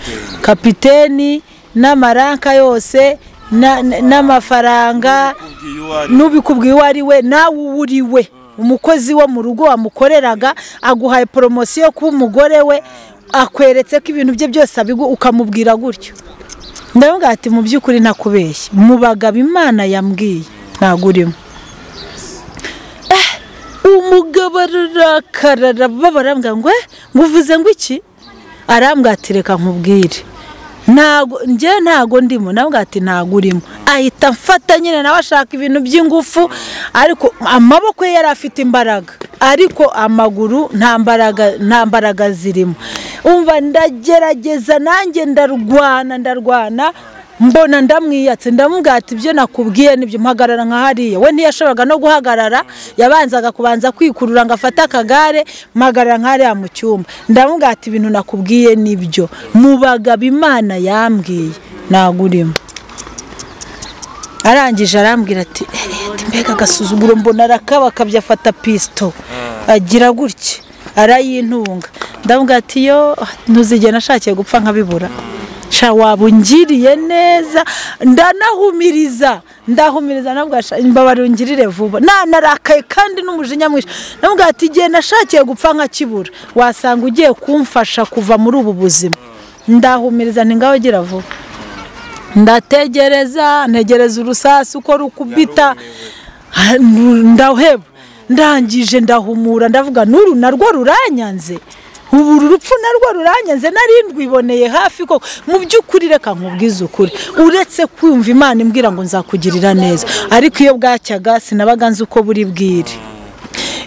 kapiteni n'amaranka yose na- na- n'amafaranga Ubwiye uwo ari we. n'ubikubwiye uwo ari we nawe uwo uri we umukozi wo mu rugo wamukoreraga aguhaye poromosiyo kuba umugore we akweretse ko ibintu bye byose abigu ukamubwira gutyo ndavuga ati mu by'ukuri ntakubeshye mu bagabo imana yambwiye ntabwo urimo umugabo ararakara arababa arambwira ngo "Eh, ngo uvuze ngo iki arambwira ati reka nkubwire ntago njye ntago ndimo nabwo ati ntago urimo ahita amfata nyine nawe ashaka ibintu by'ingufu ariko amaboko ye yari afite imbaraga ariko amaguru nta mbaraga nta mbaraga zirimo umva ndagerageza nanjye ndarwana ndarwana mbona ndamwiyatse ndamubwira ati ibyo nakubwiye nibyo mpagarara nka hariya we ntiyashoboraga no guhagarara yabanzaga kubanza kwikurura ngo afate akagare mpagarara nka hariya mu cyumba ndamubwira ati ibintu nakubwiye nibyo mu bagabo imana yambwiye ntabwo urimo arangije arambwira ati "Eh, ati mbega agasuzuguro mbona arakabakabye afata pisito agira gutya arayintunga ndamubwira ati yo ntuzigere nashakiye gupfa nkabibura sha waba ungiriye neza ndanahumiriza ndahumiriza nabwo imbabare ungirire vuba nanarakaye kandi n'umujinya mwinshi nabwo ati igihe nashakiye gupfa nkakibura wasanga ugiye kumfasha kuva muri ubu buzima ndahumiriza ntingaho gira vuba ndategereza ntegereza urusasu uko rukubita Ah, nu- ndaheba ndangije ndahumura ndavuga n'uru narwo ruranyanze ubu uru rupfu narwo ruranyanze nari ndwiboneye hafi ko mu by'ukuri reka nkubwize ukuri uretse kumva imana imbwira ngo nzakugirira neza ariko iyo bwacyaga sinabaga nzi uko buri bwire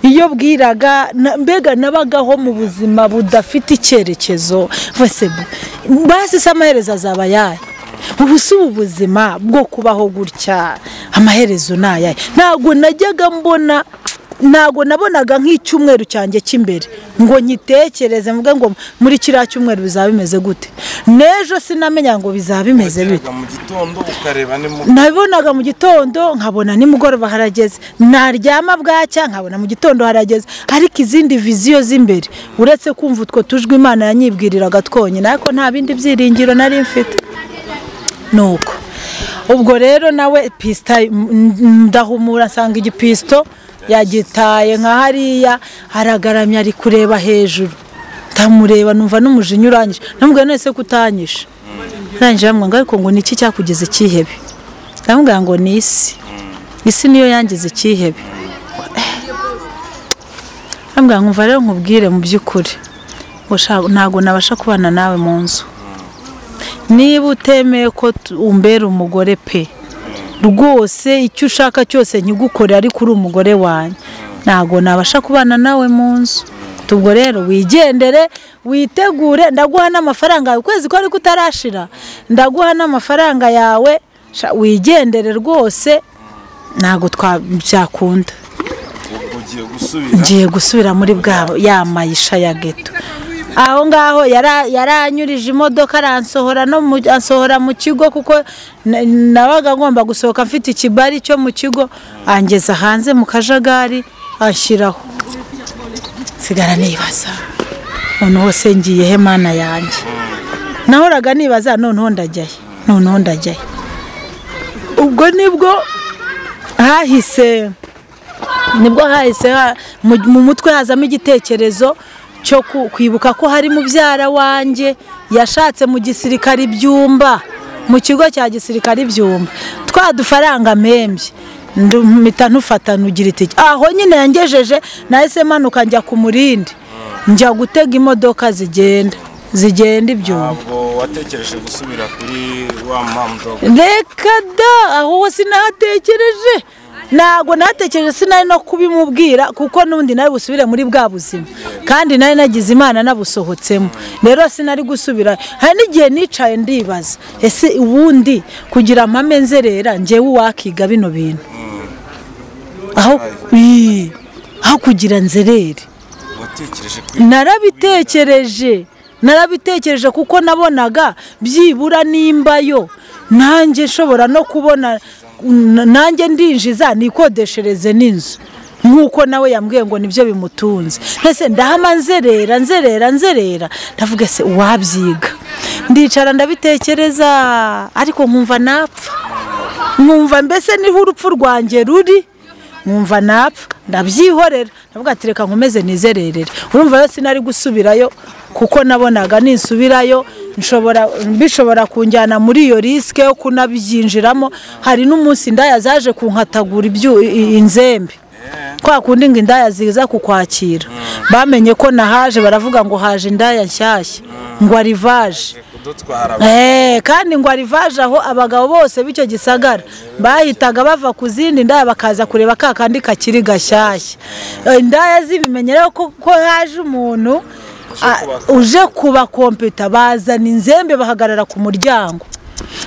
iyo bwiraga na- mbega nabagaho mu buzima budafite icyerekezo bose basi se amaherezo azaba ayahe ubu si ubu buzima bwo kubaho gutya amaherezo ni ayahe ntabwo najyaga mbona ntabwo nabonaga nk'icyumweru cyanjye cy'imbere ngo nyitekereze mvuge ngo muri kiriya cyumweru bizaba bimeze gute n'ejo sinamenya ngo bizaba bimeze bite Wageraga mu gitondo ukareba ni mu nabibonaga mu gitondo nkabona nimugoroba harageze naryama bwacya nkabona mu gitondo harageze ariko izindi viziyo z'imbere uretse kumva utwo tujwi imana yanyibwiriraga twonyine ariko nta bindi byiringiro nari mfite nuko ubwo rero nawe pisita ndahumura nsanga igipisito yagitaye nka hariya aragaramye ari kureba hejuru ndamureba numva n'umujinya urangije namubwira none se kutanyishe arangije aramwanga ariko ngo niki cyakugeze cyihebe ndamubwira ngo ni isi isi niyo yangize icyihebe ndamubwira ngo umva rero nkubwire mu by'ukuri ngo sha- ntabwo nabasha kubana nawe mu nzu niba utemeye ko tu- umbera umugore pe rwose icyo ushaka cyose nkigukore ariko uri umugore wanjye ntabwo nabasha kubana nawe mu nzu ubwo rero wigendere witegure ndaguha n'amafaranga yawe ukwezi ko ariko utarashira ndaguha n'amafaranga yawe sha- wigendere rwose ntabwo twa byakunda ubwo ugiye gusubira ngiye gusubira muri bwabo ya mayisha ya geto aho ngaho yara- yaranyurije imodoka aransohora no mu- ansohora mu kigo kuko na- nabaga ngomba gusohoka mfite ikibari cyo mu kigo angeza hanze mu kajagari anshyiraho nsigara nibaza noneho se ngiye he mana yanjye nahoraga nibaza noneho ndajyayo noneho ndajyayo ubwo nibwo hahise nibwo hahise ha- mu- mu mutwe hazamo igitekerezo cyo ku- kwibuka ko hari mubyara wanjye yashatse mu gisirikare ibyumba mu kigo cya gisirikare ibyumba twa dufaranga mpembye mpita ntufata nugira itike aho nyine yangejeje nahise manuka njya ku murindi njya gutega imodoka zigenda zigenda ibyumba ntabwo watekereje gusubira kuri wa mpamvu reka da aho sinahatekereje ntabwo natekereje sinari no kubimubwira kuko n'undi nari busubire muri bwa buzima kandi nari nagize imana nabusohotsemo rero sinari gusubira hari n'igihe nicaye ndibaza ese ubundi kugira amame nzerera njyewe uwakiga bino bintu aho Ii, aho kugira nzerere watekereje kuri narabitekereje narabitekereje kuko nabonaga byibura nimba yo nanjye nshobora no kubona n- nanjye ndinjiza nikodeshereze n'inzu nk'uko nawe yambwiye ngo nibyo bimutunze mbese ndahama nzerera nzerera nzerera ndavuga se uwabyiga ndicara ndabitekereza ariko nkumva napfa nkumva mbese niho urupfu rwanjye ruri nkumva napfa ndabyihorera ndavuga ati reka nkomeze nizererere urumva rero sinari gusubirayo kuko nabonaga nisubirayo nshobora bishobora kunjyana muri iyo risike yo kunabyinjiramo hari n'umunsi indaya zaje kunkatagura ibyu- i- inzembe kwa kundi ngo indaya ziza kukwakira bamenye ko nahaje baravuga ngo haje indaya nshyashya ngo arivaje kudutwara Eh, kandi ngo arivaje aho abagabo bose b'icyo gisagara bahitaga bava ku zindi ndaya bakaza kureba ka kandi kakiri gashyashya Eh, indaya zibimenyera ko ko haje umuntu ah, uje kuba kompiyuta bazana inzembe bahagarara ku muryango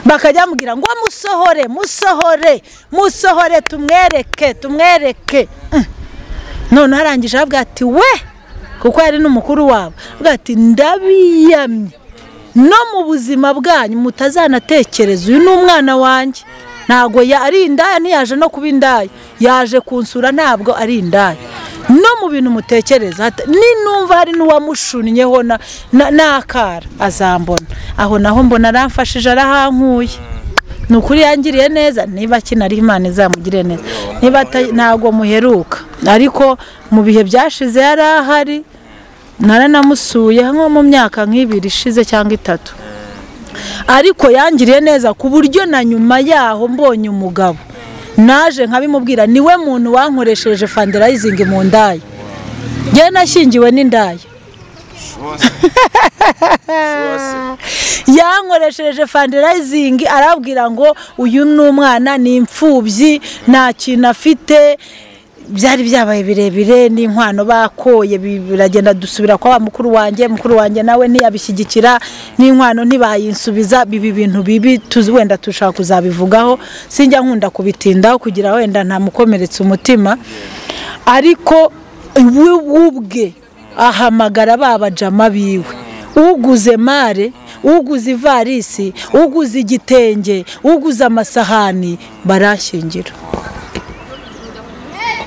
bakajya bamubwira ngo musohore musohore musohore tumwereke tumwereke Mm. none arangije aravuga ati we kuko yari n'umukuru wabo aravuga ati ndabiyamye no mu buzima bwanyu mutazanatekereza uyu ni umwana wanjye ntabwo ya- ari indaya ntiyaje no kuba indaya yaje kunsura ntabwo ari indaya no mu bintu mutekereza hata- ninumva hari n'uwamushunnyeho na- na- n'akara azambona aho naho mbona aramfashije arahankuye ni ukuri yangiriye neza niba akinara imana izamugire neza niba ata- ntabwo muheruka ariko mu bihe byashize yari ahari naranamusuye nko mu myaka nk'ibiri ishize cyangwa itatu ariko yangiriye neza ku buryo na nyuma yaho mbonye umugabo naje nkabimubwira niwe muntu wankoresheje fandirayizingi mu ndaya njyewe nashyingiwe n'indaya bose bose yankoresheje fandirayizingi arabwira ngo uyu ni umwana ni imfubyi nta kintu afite byari byabaye birebire n'inkwano bakoye bi- biragenda dusubira kwa wa mukuru wanjye mukuru wanjye nawe ntiyabishyigikira n'inkwano ntibayinsubiza biba ibintu bibi tuzi wenda dushaka kuzabivugaho sinjya nkunda kubitindaho kugira wenda ntamukomeretse umutima ariko we ubwe ahamagara ba bajama biwe uguze mare uguze ivarisi uguze igitenge uguze amasahani barashyingira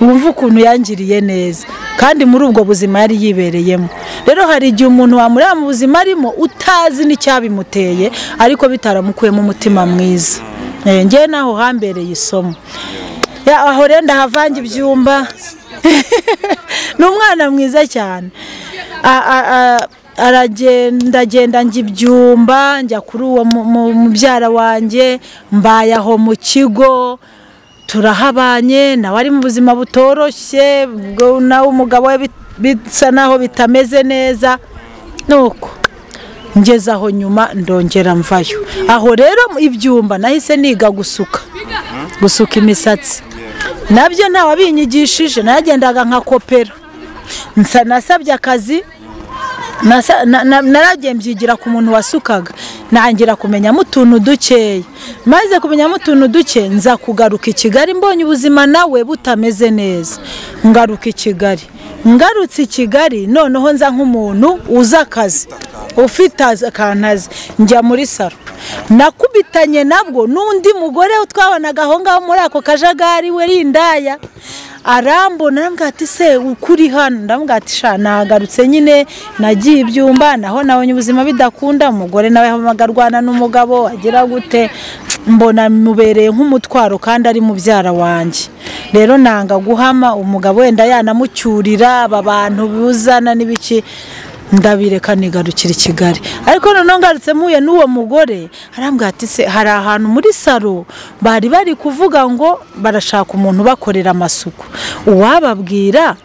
wumva ukuntu yangiriye neza kandi muri ubwo buzima yari yibereyemo rero hari igihe umuntu wamureba mu buzima arimo utazi n'icyabimuteye ariko bitaramukuyemo umutima mwiza Eh, njyewe naho hambereye isomo Ya, aho rero ndahavanga ibyumba ni umwana mwiza cyane A- a- a- aragenda agenda njya ibyumba njya kuri uwo mu- mu- mubyara wanjye mbaye aho mu kigo turahabanye nawe ari mu buzima butoroshye ubwo nawe umugabo we bit- bisa naho bitameze neza nuko ngeze aho nyuma ndongera mvayo aho rero ibyumba nahise niga gusuka gusuka imisatsi nabyo ntawabinyigishije nagendaga nka kopera Nsa- nasabye akazi Nasa- na- na- naragiye mbyigira ku muntu wasukaga ntangira kumenyamo utuntu dukeya maze kumenyamo utuntu duke nza kugaruka i kigali mbonye ubuzima nawe butameze neza ngaruka i kigali ngarutse i kigali noneho nza nk'umuntu uzi akazi ufite az- akantu azi njya muri saro nakubitanye nabwo n'undi mugore twabonaga aho ngaho muri ako kajagari we rindaya arambona arambwira ati se ukuri hano ndamubwira ati sha nagarutse nyine nagiye ibyumba naho nabonye ubuzima bidakunda umugore nawe hamagara arwana n'umugabo agira gute mbona bimubereye nk'umutwaro kandi ari mubyara wanjye rero nanga guhama umugabo wenda yanamucyurira aba bantu buzana n'ibiki ndabireka nigarukira i kigali ariko noneho ngarutse mpuye n'uwo mugore arambwira ati se hari ahantu muri salo bari bari kuvuga ngo barashaka umuntu ubakorera amasuku uwababwira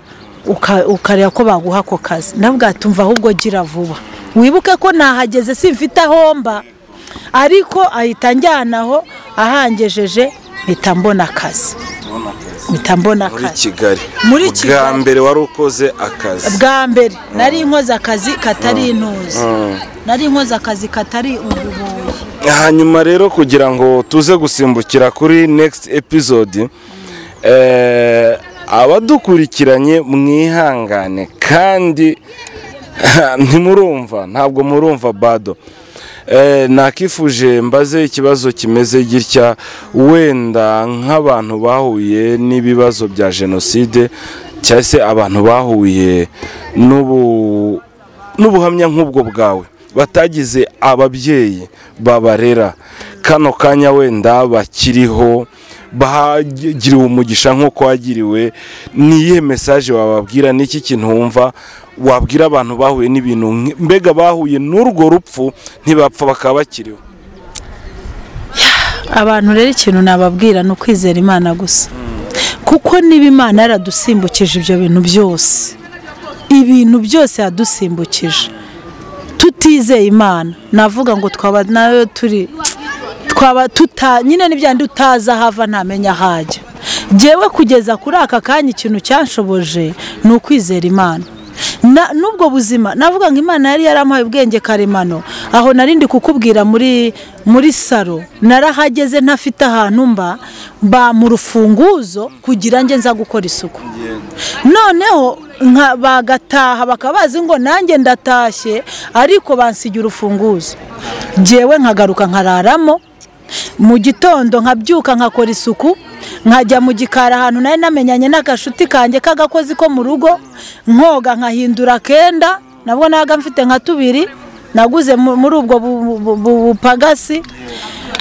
uka- ukareba ko baguha ako kazi nabwo tumva ahubwo gira vuba wibuke ko nahageze simfite ahomba ariko ahita anjyanaho ahangejeje mpita mbona akazi tubona akazi mpita mbona muri akazi kigali Muri bwa Kigali. mbere wari ukoze akazi bwa mbere nari inkoze akazi katari intuzi Mm. nari inkoze akazi katari ububoyi hanyuma rero kugira ngo tuze gusimbukira kuri next episode eh, abadukurikiranye mwihangane kandi ntimurumva ntabwo murumva bado Eh, nakifuje mbaze ikibazo kimeze gitya wenda nk'abantu bahuye n'ibibazo bya jenoside cyangwa se abantu bahuye n'ubu n'ubuhamya nk'ubwo bwawe batagize ababyeyi babarera kano kanya wenda bakiriho bagiriwe umugisha nk'uko wagiriwe ni iyihe mesaje wababwira ni iki kintu wumva wabwira abantu bahuye n'ibintu nki- mbega bahuye n'urwo rupfu ntibapfa bakaba bakiriho abantu rero ikintu nababwira ni ukwizera imana gusa kuko niba imana yaradusimbukije ibyo bintu byose ibintu byose yadusimbukije tutizeye imana navuga ngo twaba nayo turi twaba tuta nyine n'ibyandi utaza hava ntamenya ahajya ngewe kugeza kuri aka kanya ikintu cyanshoboje ni ukwizera imana Na- n'ubwo buzima navuga ngo imana yari yaramuhaye ubwenge karemano aho narindi kukubwira muri muri saro narahageze ntafite ahantu mba mba mu rufunguzo kugira nge nza gukora isuku noneho nka- bagataha bakaba bazi ngo nanjye ndatashye ariko bansigira urufunguzo ngewe nkagaruka nkararamo mu gitondo nkabyuka nkakora isuku nkajya mu gikari ahantu nari namenyanye n'agashuti kanjye k'agakozi ko mu rugo nkoga nkahindura kenda nabwo nabaga mfite nka tubiri naguze mu- muri ubwo bu- bu- bu- bupagasi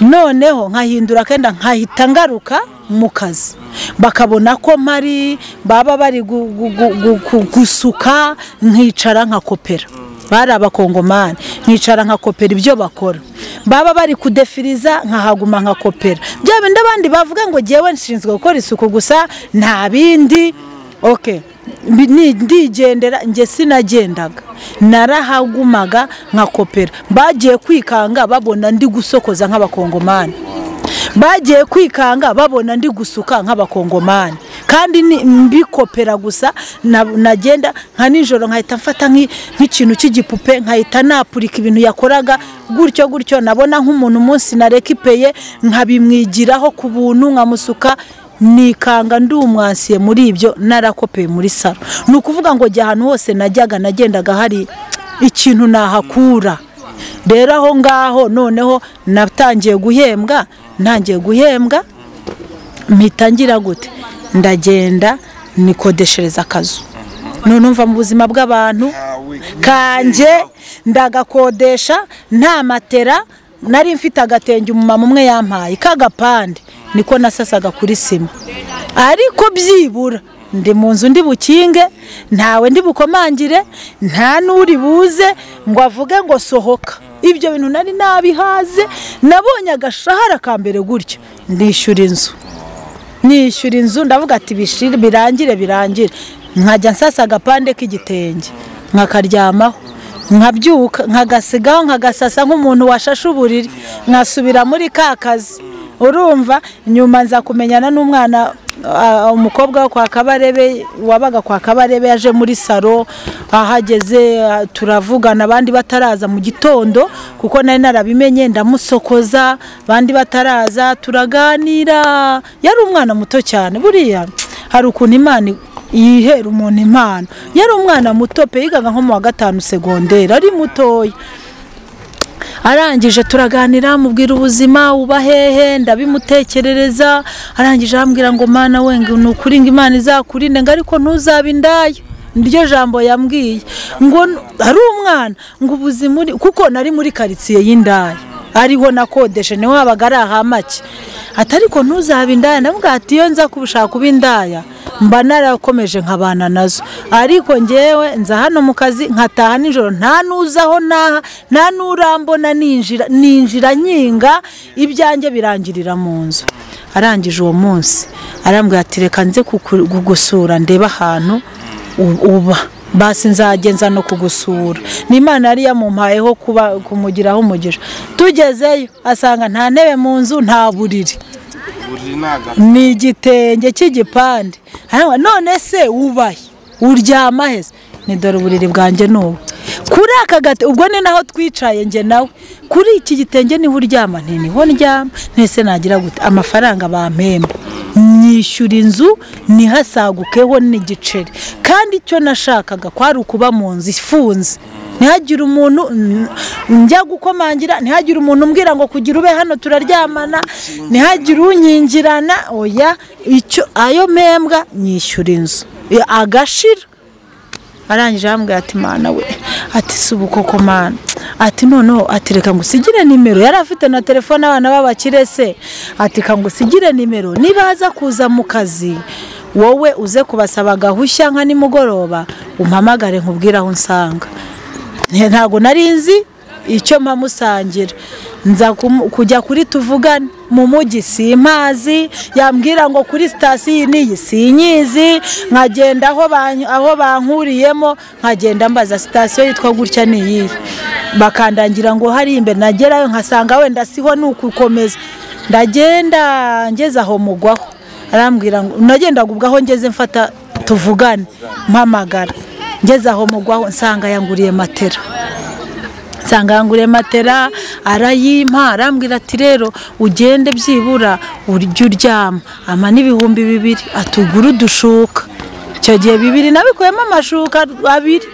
noneho nkahindura kenda nkahita ngaruka mu kazi bakabona ko mpari baba bari gu- gu- gu- gu- gu- gusuka nkicara nkakopera bari abakongomani nkicara nkakopera ibyo bakora baba bari kudefiriza nkahaguma nkakopera bya bindi abandi bavuga ngo ngewe nshinzwe gukora isuku gusa nta bindi oke Mbi- ni- ndigendera njye sinagendaga narahagumaga nkakopera bagiye kwikanga babona ndi gusokoza nk'abakongomani bagiye kwikanga babona ndi gusuka nk'abakongomani kandi ni- mbikopera gusa na- nagenda nka nijoro nkahita mfata nk'i- nk'ikintu cy'igipupe nkahita napurika ibintu yakoraga gutyo gutyo nabona nk'umuntu umunsi narekipeye nkabimwigiraho ku buntu nkamusuka nikanga ndi umwansiye muri ibyo narakopeye muri salo ni ukuvuga ngo jya ahantu hose najyaga nagendaga hari ikintu nahakura rero aho ngaho noneho natangiye guhembwa ntangiye guhembwa mpita ngira gute ndagenda nikodeshereza akazu none umva mu buzima bw'abantu kanjye ndagakodesha nta matera nari mfite agatenge umumama umwe yampaye k'agapande niko nasasaga kuri sima ariko byibura ndi mu nzu ndi bukinge ntawe ndi bukomangire nta n'uri buze ngo avuge ngo sohoka ibyo bintu nari nabihaze nabonye agashahara ka mbere gutyo ndishyura inzu nishyura inzu ndavuga ati bishire birangire birangire nkajya nsasa agapande k'igitenge nkakaryamaho nkabyuka nkagasigaho nkagasasa nk'umuntu washashe uburiri nkasubira muri ka kazi urumva nyuma nza kumenyana n'umwana ah, umukobwa wo kwa kabarebe wabaga kwa kabarebe yaje muri saro ahageze ah, turavugana abandi bataraza mu gitondo kuko nari narabimenye ndamusokoza abandi bataraza turaganira yari umwana muto cyane buriya hari ukuntu imana yihera umuntu impano yari umwana muto pe yigaga nko mu wa gatanu segonderi ari mutoya arangije turaganira mubwira ubuzima uba hehe ndabimutekerereza arangije arambwira ngo mana we ngo ni ukuri ngo imana izakurinde ngo ariko ntuzabe indaya niryo jambo yambwiye ngo n- ari umwana ngo ubuzima uri kuko nari muri karitsiye y'indaya ariho nakodeshe niho habaga ari ahamake ati ariko ntuzabe indaya ndamubwira ati iyo nza kubishaka kuba indaya mba narakomeje nkabana nazo ariko ngewe nza hano mu kazi nkataha nijoro nta n'uzaho n'aha nta n'urambona ninjira ninjira nyinga ibyanjye birangirira mu nzu arangije uwo munsi arambwira ati reka nze kuku- kugusura ndebe ahantu u- uba basi nzagenza no kugusura ni imana yari yamumpayeho kuba kumugiraho umugisha tugezeyo asanga nta ntebe mu nzu nta buriri buri ni agapfa ni igitenge cy'igipande Hanyuma, none se ubaye uryama heza ni dore uburiri bwanjye ni ubu kuri aka gati ubwo ni naho twicaye njye nawe kuri iki gitenge niho uryama nti niho ndyama ntese nagira gute amafaranga bampemba nyishyura inzu ntihasagukeho n'igiceri kandi icyo nashakaga kwari ukuba mu nzu ifunze ntihagire umuntu n- njya gukomangira ntihagire umuntu umbwira ngo kugira ube hano turaryamana ntihagire unyingirana oya icyo ayo mpembwa nyishyura inzu Ya, agashira arangije arambwira ati mana we ati si ubukoko mana ati noneho ati reka ngusigire nimero yari afite na telefone abana b'abakire se ati ka ngusigire nimero niba aza kuza mu kazi wowe uze kubasaba gahushya nka nimugoroba umpamagare nkubwire aho nsanga Nti- ntabwo nari nzi icyo mpamusangira nza kumu- kujya kuri tuvugane mu mujyi simpazi yambwira ngo kuri sitasiyo iyi n'iyi sinyizi nkagenda aho ban- aho bankuriyemo nkagenda mbaza sitasiyo yitwa gutya n'iyiyi bakandangira ngo hari imbere nagerayo nkasanga wenda siho ni ukukomeza ndagenda ngeze aho mugwaho arambwira ngo nagendaga ubwo aho ngeze mfata tuvugane mpamagara ngeze aho mugwaho nsanga yanguriye matera nsanga yanguriye matera arayimpa arambwira ati rero ugende byibura ujye uryama ama n'ibihumbi bibiri atugura udushuka icyo gihe bibiri nabikuyemo amashuka abiri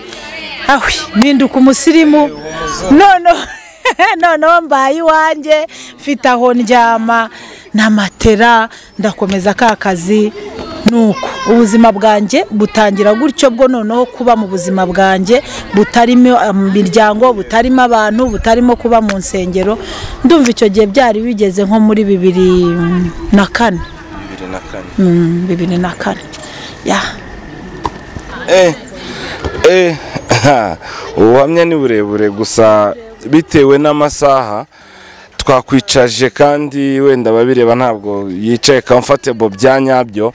ahwi mpinduka umusirimu noneho noneho mbaye iwanjye mfite aho ndyama na matera ndakomeza ka kazi nuko ubuzima bwanjye butangira gutyo bwo noneho kuba mu buzima bwanjye butarimo imiryango butarimo abantu butarimo kuba mu nsengero ndumva icyo gihe byari bigeze nko muri bibiri na kane bibiri na kane Mm, bibiri na kane ya eh eh ha, ubuhamya ni burebure gusa bitewe n'amasaha twakwicaje kandi wenda ababireba ntabwo yicaye comfortable bya nyabyo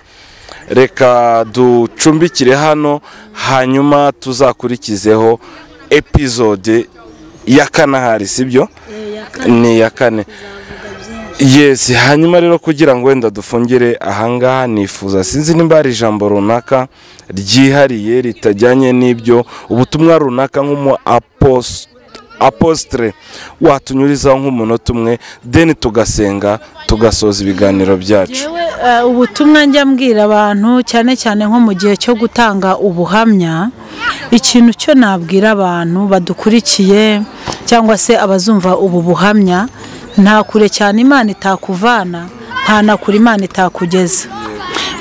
reka ducumbikire hano hanyuma tuzakurikizeho epizode ya kane ahari sibyo ni iya kane yesi hanyuma rero kugira ngo wenda dufungire ahangaha nifuza sinzi nimba hari ijambo runaka ryihariye ritajyanye n'ibyo ubutumwa runaka nk'umu apos- apostre watunyurizaho nk'umunota umwe deni tugasenga tugasoza ibiganiro byacu Yewe, eh, ubutumwa njya mbwira abantu cyane cyane nko mu gihe cyo gutanga ubuhamya ikintu cyo nabwira abantu badukurikiye cyangwa se abazumva ubu buhamya nta kure cyane imana itakuvana nta na kure imana itakugeza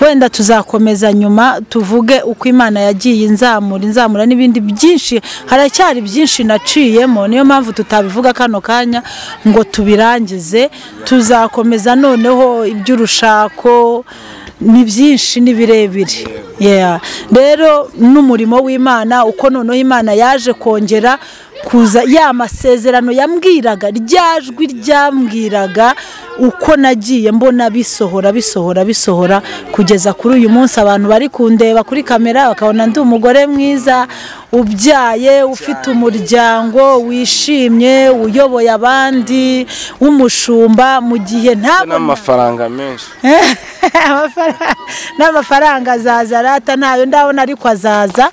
wenda tuzakomeza nyuma tuvuge uko imana yagiye inzamura inzamura n'ibindi byinshi haracyari byinshi naciyemo niyo mpamvu tutabivuga kano kanya ngo tubirangize tuzakomeza noneho iby'urushako ni byinshi ni birebire Yeah. rero n'umurimo w'imana uko noneho imana yaje kongera kuza ya masezerano yambwiraga rya jwi ryambwiraga uko nagiye mbona bisohora bisohora bisohora kugeza kuri uyu munsi abantu bari kundeba kuri kamera bakabona ndi umugore mwiza ubyaye ufite umuryango wishimye uyoboye abandi w'umushumba mu gihe ntabona n'amafaranga menshi Amafaranga- n'amafaranga azaza arata ntayo ndabona ariko azaza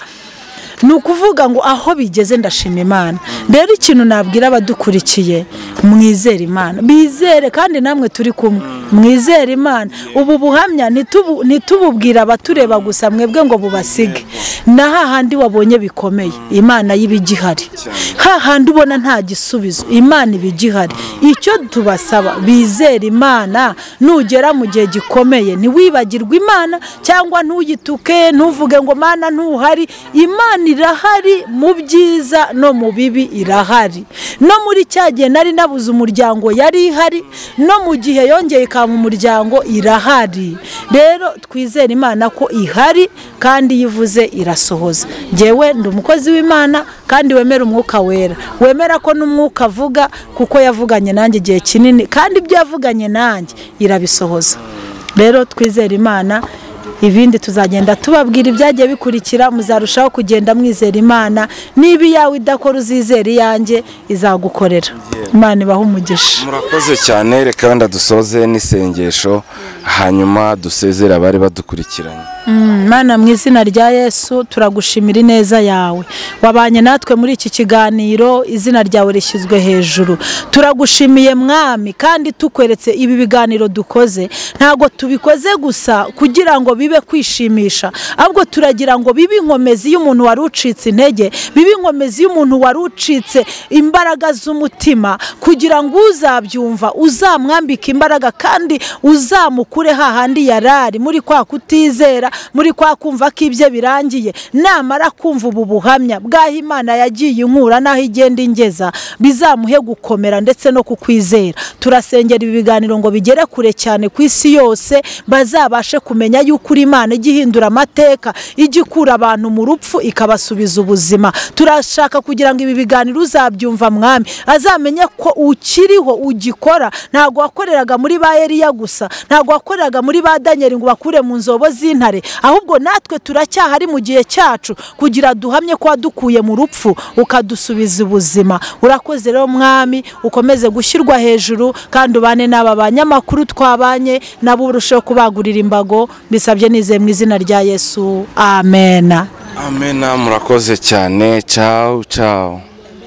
ni ukuvuga ngo aho bigeze ndashima imana rero ikintu nabwira abadukurikiye mwizere imana bizere kandi namwe turi kumwe mwizere imana ubu buhamya ntitubu- ntitububwire abatureba gusa mwebwe ngo bubasige na hahandi wabonye bikomeye imana y'ibigihari hahandi ubona nta gisubizo imana iba igihari icyo tubasaba bizere imana nugera mu gihe gikomeye ntiwibagirwe imana cyangwa ntuyituke ntuvuge ngo mana ntuhari imana irahari mu byiza no mu bibi irahari no muri cya gihe nari nabuze umuryango yari ihari no mu gihe yongeye ikaba umuryango irahari rero twizere imana ko ihari kandi iyo ivuze irasohoza ngewe ndi umukozi w'imana kandi wemera umwuka wera wemera ko n'umwuka avuga kuko yavuganye nanjye igihe kinini kandi ibyo yavuganye nanjye irabisohoza rero twizere imana ibindi tuzagenda tubabwira ibyagiye bikurikira muzarushaho kugenda mwizera imana niba iyawe idakora uzizera iyanjye izagukorera imana ibaha umugisha murakoze cyane reka wenda dusoze n'isengesho hanyuma dusezere abari badukurikiranye Mm, Mana mu izina rya yesu turagushimira ineza yawe wabanye natwe muri iki kiganiro izina ryawe rishyizwe hejuru turagushimiye mwami kandi tukweretse ibi biganiro dukoze ntabwo tubikoze gusa kugira ngo bibe kwishimisha ahubwo turagira ngo bibe inkomezi y'umuntu wari ucitse intege bibe inkomezi y'umuntu wari ucitse imbaraga z'umutima kugira ngo uzabyumva uzamwambike imbaraga kandi uzamukure hahandi yari ari muri kwa kutizera muri kwa kumva ko ibye birangiye namara kumva ubu buhamya bw'aho imana yagiye inkura n'aho igenda ingeza bizamuhe gukomera ndetse no kukwizera turasengera ibi biganiro ngo bigere kure cyane ku isi yose bazabashe kumenya yuko uri imana ijya ihindura amateka ijya ikura abantu mu rupfu ikabasubiza ubuzima turashaka kugira ngo ibi biganiro uzabyumva mwami azamenye ko ukiriho ugikora ntabwo wakoreraga muri ba Eliya gusa ntabwo wakoreraga muri ba Daniel ngo bakure mu nzobo z'intare ahubwo natwe turacyahari mu gihe cyacu kugira duhamye ko wadukuye mu rupfu ukadusubiza ubuzima urakoze rero mwami ukomeze gushyirwa hejuru kandi ubane n'aba banyamakuru twabanye nabo urusheho kubagurira imbago mbisabye nizeye mu izina rya yesu amena amena murakoze cyane cawu cawu